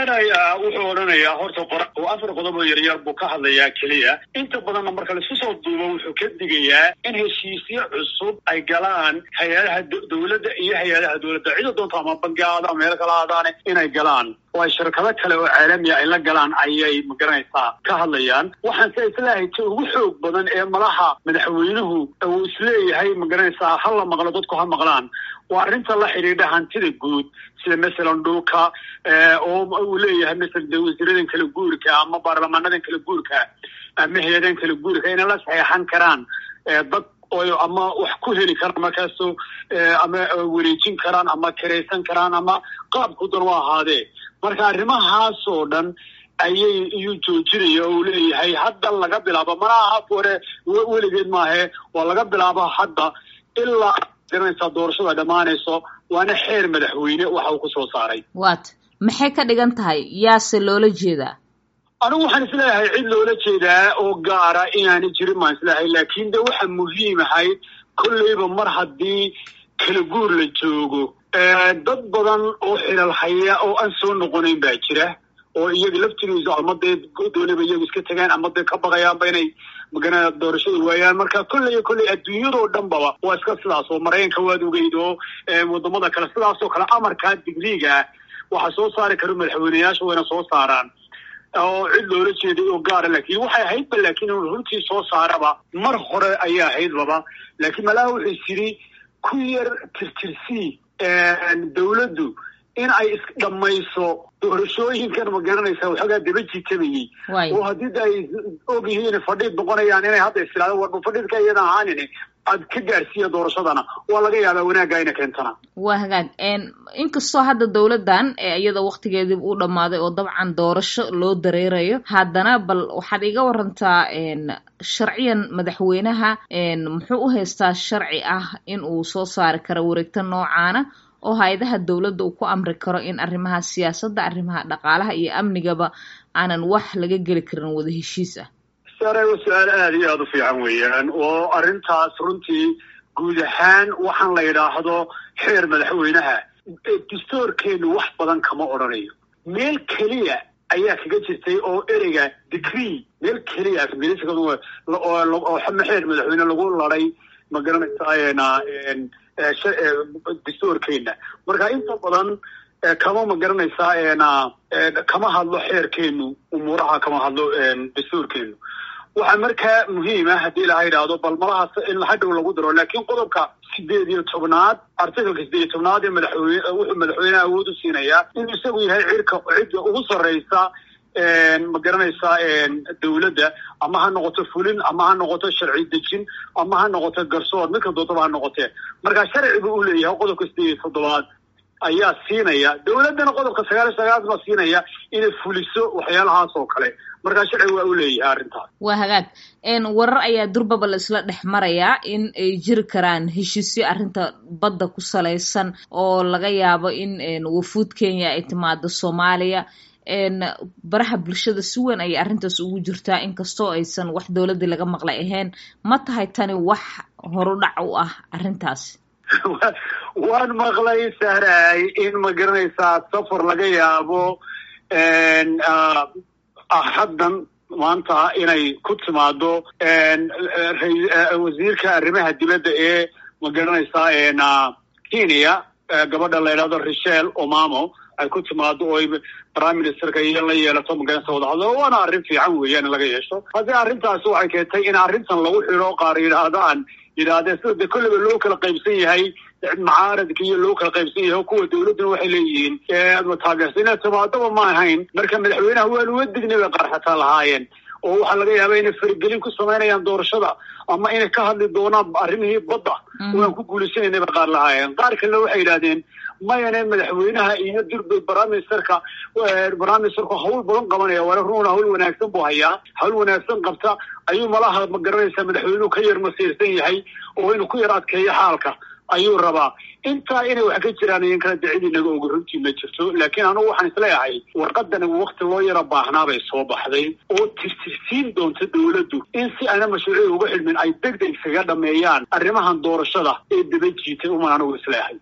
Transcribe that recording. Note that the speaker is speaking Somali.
odhanayaa wuxuu odhanayaa horta afar qodob oo yaryar buu ka hadlayaa keliya inta badanna marka laisku soo duubo wuxuu ka digayaa in heshiisyo cusub ay galaan hay-adaha dowladda iyo hay-adaha dowladda cida doonta ama bangi aada meel kala aadaane inay galaan oo ay shirkado kale oo caalamiya ay la galaan ayay magaranaysaa ka hadlayaan waxaan se islaahay ta ugu xoog badan ee malaha madaxweynuhu uu isleeyahay magaranaysaa ha la maqlo dadku ha maqlaan waa arrinta la xidhiidha hantida guud sida masalan dhulka oo uu leeyahay masala de wasiiradan kala guurka ama baarlamaanadan kala guurka ama hay-adan kala guurka inay la saxeexan karaan dad oo ama wax ku heli karaan markaaso ama wareejin karaan ama kiraysan karaan ama qaabku dan u ahaadee marka arrimahaasoo dhan ayay iyuu joojinaya oo uu leeyahay hadda laga bilaabo mana aha hore weligeed maahe waa laga bilaabo hadda ilaa garanaysaa doorashada dhammaanayso waana xeer madaxweyne waxa uu ku soo saaray wat maxay ka dhigan tahay yaase loola jeedaa anigu waxaan isleeyahay cid loola jeedaa oo gaara inaana jirin baan isleeyahay laakiin de waxa muhiim ahayd kolleyba mar haddii kala guur la joogo dad badan oo xilal haya oo aan soo noqonayn baa jira oo iyaga laftigiisu ama dee doonaba iyagu iska tagaan ama dee ka baqayaanba inay magana doorashada waayaan marka kolley iyo kolley adduunyadoo dhan baba waa iska sidaas oo maraykanka waad ogeyd oo wadamada kale sidaasoo kale amarkaa digriga ah waxa soo saari karo madaxweyneyaasha wayna soo saaraan oo cid loola jeeday oo gaara laakiin waxay ahaydba laakiin inu runtii soo saaraba mar hore ayaa ahaydbaba laakiin malaha wuxuu is yidhi ku yar tirtirsii dawladdu in ay isdhamayso doorashooyinkan ma garanaysa waxoogaa daba jitamayey oo haddii da ay og yihiin fadhiid noqonayaan inay hadda istilaado warba fadhiidka iyada ahaanin aad ka gaarsiiya doorashadana waa laga yaabaa wanaagga ina keentana waa hagaag inkastoo hadda dowladdan iyada waktigeedii u dhammaaday oo dabcan doorasho loo dareerayo haddana bal waxaad iga warantaa sharciyan madaxweynaha muxuu u haystaa sharci ah in uu soo saari karo wareegto noocaana oo hay-adaha dowladda uu ku amri karo in arrimaha siyaasadda arrimaha dhaqaalaha iyo amnigaba aanan wax laga geli karin wada heshiis ah sare waa su-aal aada iyo aada u fiican weeyaan oo arrintaas runtii guud ahaan waxaan la yidhaahdo xeer madaxweynaha dastoorkeenu wax badan kama odhanayo meel keliya ayaa kaga jirtay oo ereyga degree meel keliya afgariska oo xeer madaxweyne lagu laday ma garanaysaa dastoorkeena marka inta badan kama ma garanaysaa kama hadlo xeerkeenu umuuraha kama hadlo dastuurkeenu waxaa markaa muhiima haddii laha yidhaahdo bal malahaas in hadhow lagu daro laakiin qodobka sideed iyo tobnaad articalka sideed iyo tobnaad ee madaxweyne wuxuu madaxweyneha awood u siinayaa inuu isagu yahay cirka cidda ugu sarreysa ma garanaysaa dawladda ama ha noqoto fulin ama ha noqoto sharci dejin ama ha noqoto garsoor midka doodaba ha noqotee marka sharci buu u leeyahay qodobka sideed iyo toddobaad ayaa siinaya dawladdana qodobka sagaal iyo sagaal baa siinaya inay fuliso waxyaalahaas oo kale markaa sharci waa u leeyahay arrintaas waa hagaag warar ayaa durbaba la isla dhex marayaa in ay jiri karaan heshiisyo arrinta badda ku salaysan oo laga yaabo in wafuud kenya ay timaado soomaaliya baraha bulshada si weyn ayay arrintaas ugu jirtaa inkastoo aysan wax dowladdii laga maqlay ahayn ma tahay tani wax horudhac u ah arrintaas waan maqlay sahraay in ma garanaysaa safar laga yaabo haddan maanta inay ku timaado wasiirka arrimaha dibadda ee ma garanaysaa kenya gabadha la yidhahdo richel omamo ay ku timaado oo prime ministerka iyo la yeelato magaranaysa wadahadlo waana arrin fiican weeyaan in laga yeesho haddii arrintaasi waxay keentay in arrintan lagu xidho qaar yidhaahdaan yidhaahdeen sida de kolleyba loo kala qaybsan yahay macaaradka iyo loo kala qaybsan yahay oo kuwa dawladduna waxay leeyihiin taageersa inay timaadaba ma ahayn marka madaxweynaha waan uga dignay bay qaar xataa lahaayeen oo waxaa laga yaaba inay faragelin ku samaynayaan doorashada ama inay ka hadli doonaan arrimihii badda waan ku guulaysanayna bay qaar lahaayeen qaar kalena waxay yidhahdeen mayane madaxweynaha iyo dirbe bramisterka bramisterku hawl badan qabanaya waana runa hawl wanaagsan buu hayaa hawl wanaagsan qabta ayuu malaha ma garanaysaa madaxweynuhu ka yar masiirsan yahay oo inuu ku yar adkeeyo xaalka ayuu rabaa intaa inay wax ka jiraan iyan kala dacid inaga oga runtii ma jirto laakiin anugu waxaan isleeyahay warqadani wakti loo yaro baahnaa bay soo baxday oo tirtirsiin doonta dawladdu in si aana mashruuciya uga xidhmin ay deg deg isaga dhameeyaan arrimahan doorashada ee daba jiitay uman anugu isleeyahay